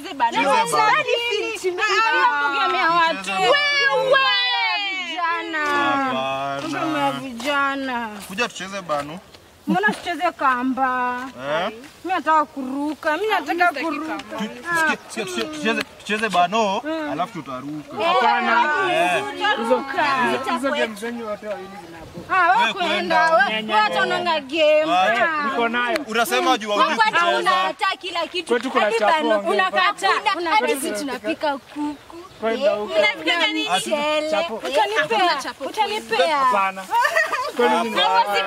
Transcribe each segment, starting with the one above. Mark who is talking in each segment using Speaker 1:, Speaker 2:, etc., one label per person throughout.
Speaker 1: tucheze bana.
Speaker 2: Cheze bana.
Speaker 1: Tugemea watu. Wewe. Vijana.
Speaker 2: Hapana.
Speaker 1: Tugemea vijana.
Speaker 2: Kuja tucheze banu.
Speaker 1: Mbona tucheze kamba?
Speaker 2: Eh?
Speaker 1: Mimi nataka kuruka. Mimi nataka kuruka.
Speaker 2: Sikia, sikia, tucheze- tucheze tucheze bano alafu tutaruka. Eh.
Speaker 3: Hizo game zenyu wote wawili zinapo.
Speaker 1: Ah, wewe
Speaker 2: Wewe
Speaker 1: kwenda.
Speaker 2: kwenda.
Speaker 1: Wewe hata unaona game.
Speaker 2: Acha.
Speaker 1: Ah.
Speaker 3: Niko nayo.
Speaker 2: Unasema juu hujui
Speaker 4: Kwani
Speaker 2: kucheza.
Speaker 4: unakataa kila kitu?
Speaker 3: Kwetu kuna
Speaker 4: Hadi
Speaker 3: chapo,
Speaker 4: bano
Speaker 3: ongea.
Speaker 4: unakataa.
Speaker 1: Una-
Speaker 4: Hadi sisi tunapika kuku.
Speaker 3: Kwenda huko.
Speaker 4: Mnapika nini? Mchele.
Speaker 3: Chapo.
Speaker 1: Utanipea. Utanipea.
Speaker 3: Hapana. Kwenu ni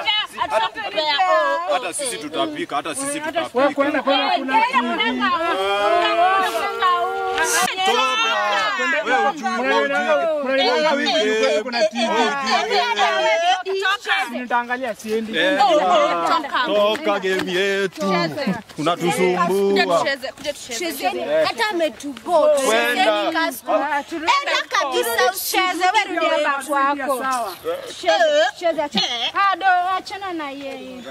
Speaker 2: Hata sisi tutapika, hata sisi
Speaker 3: wewe
Speaker 2: tutapika.
Speaker 3: kwenda kwenda kuna
Speaker 2: Toka. Wewe hujui, wewe hujui.
Speaker 3: kuna TV. Nitaangalia siendi.
Speaker 2: Eh, Toka game yetu. Unatusumbua.
Speaker 1: Tucheze, kuja tucheze.
Speaker 4: Chezeni. Hata ametubo.
Speaker 2: Kwenda.
Speaker 4: Chezeni kasku. Enda kabisa
Speaker 1: Cheze wewe rudi hapa kwako.
Speaker 3: Sawa.
Speaker 1: Cheze, cheze. acha- Ah, do achana na yeye.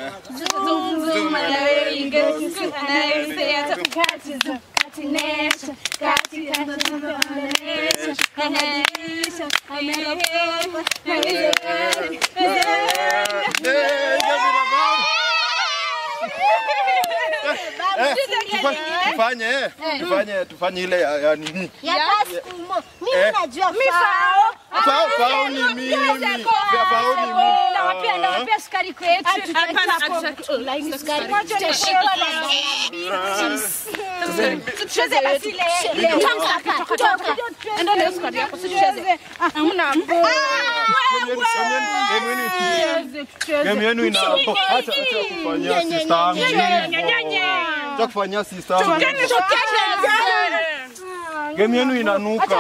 Speaker 2: Eh, tufa- Tufanye, eh, tufanye, tufanye ile ya ya nini?
Speaker 4: Ya kasku mo. Mimi
Speaker 2: Eh.
Speaker 4: najua fao.
Speaker 2: Fao fao ni mimi. Fao ni mimi.
Speaker 1: Nawapea nawapea sukari kwetu. Tucheze basi leo. Enda leo sukari yako tucheze. Hamna bora.
Speaker 2: Game yenu- game yenu- game yenu ina hapo. Acha acha kufanyia sister yangu hivyo. Acha kufanyia sister yangu. Game yenu inanuka.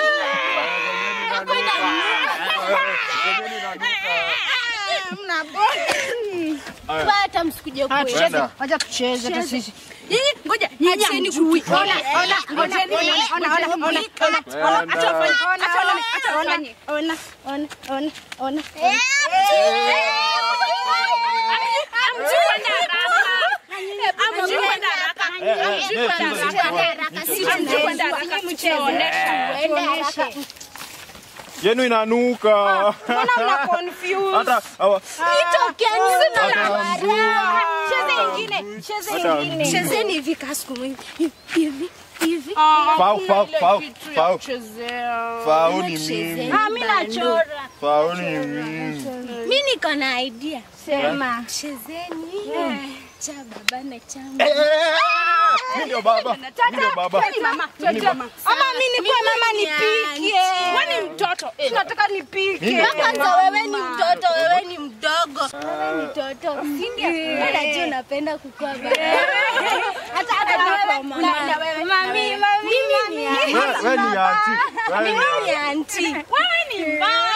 Speaker 4: Hata msikuje kwetu.
Speaker 2: Kwenda.
Speaker 1: Wacha tucheze hata sisi.
Speaker 4: Ngoja, acheni kui.
Speaker 1: Ona, ona, ngojeni, ona, ona, ona, ona, ona, ona, acha wafanye, ona, ona, acha wafanye. Ona, ona, ona, ona.
Speaker 2: Yenu inanuka.
Speaker 1: Mbona mna confuse?
Speaker 2: Hata hawa
Speaker 1: Cheze ingine, cheze
Speaker 2: Hata
Speaker 1: ingine.
Speaker 4: Chezeni hivi kasku hivi hivi hivi.
Speaker 2: Fao fao fao fao.
Speaker 1: Chezea.
Speaker 2: Fao ni mimi.
Speaker 1: Ah, mimi nachora.
Speaker 2: Fao ni mimi.
Speaker 4: Mimi niko na idea.
Speaker 1: Sema.
Speaker 4: Chezeni cha baba na cha
Speaker 2: Mimi ndio baba. Mimi ndio baba.
Speaker 1: Mama, ama mimi nikuwe mama nipike. Wewe ni mtoto. Tunataka nipike.
Speaker 4: kwanza wewe ni mtoto, wewe ni mdogo. Wewe ni mtoto. Si ndio? Wewe najua unapenda kukua baba.
Speaker 1: Hata hata wewe. Na wewe. Mami, mami, mimi.
Speaker 2: Wewe wewe ni aunti. Wewe ni
Speaker 4: Mimi ni auntie.
Speaker 1: Wewe ni mbaya.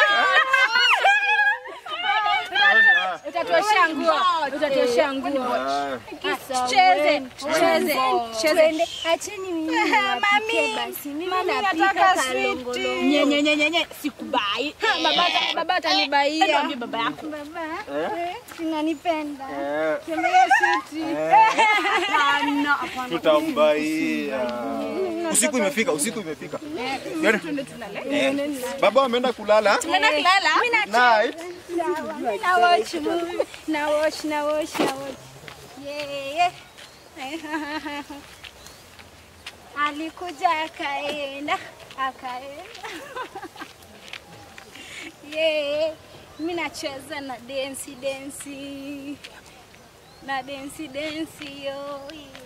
Speaker 1: Utatoshea nguo. Utatoshea nguo. Cheze, cheze, cheze.
Speaker 4: Twende. Acheni mimi niwapikie
Speaker 1: Mami,
Speaker 4: basi. Mimi
Speaker 1: mami
Speaker 4: napika
Speaker 1: nataka
Speaker 4: kalongolo.
Speaker 1: sweet.
Speaker 4: Nye, nye, nye, nye, nye. Sikubai.
Speaker 1: Baba ata- baba atanibaia.
Speaker 4: Niambie baba yako.
Speaker 1: Baba, eh, sinanipenda.
Speaker 2: Eh,
Speaker 1: Tembea siti.
Speaker 2: tutambaia. Usiku imefika, usiku imefika. Yere. Eh, Baba ameenda kulala.
Speaker 4: Tunaenda kulala.
Speaker 2: Night.
Speaker 1: Na watch movie. Na watch, na watch, na watch. Yeah. Alikuja akaenda, akaenda. Yeah. Mimi nacheza na dance dance. Na dance dance yo.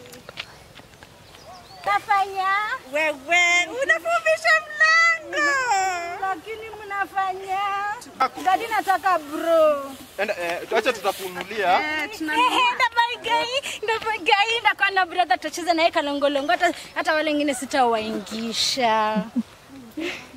Speaker 1: Tafanya
Speaker 4: Wewe unafupisha mlango.
Speaker 1: lakini mnafanya. Dadi nataka bro.
Speaker 2: Enda eh, acha tutakunulia.
Speaker 1: ndabaigai ndakuwa na brother tutacheza naye kalongolongo hata hata wale wengine sitawaingisha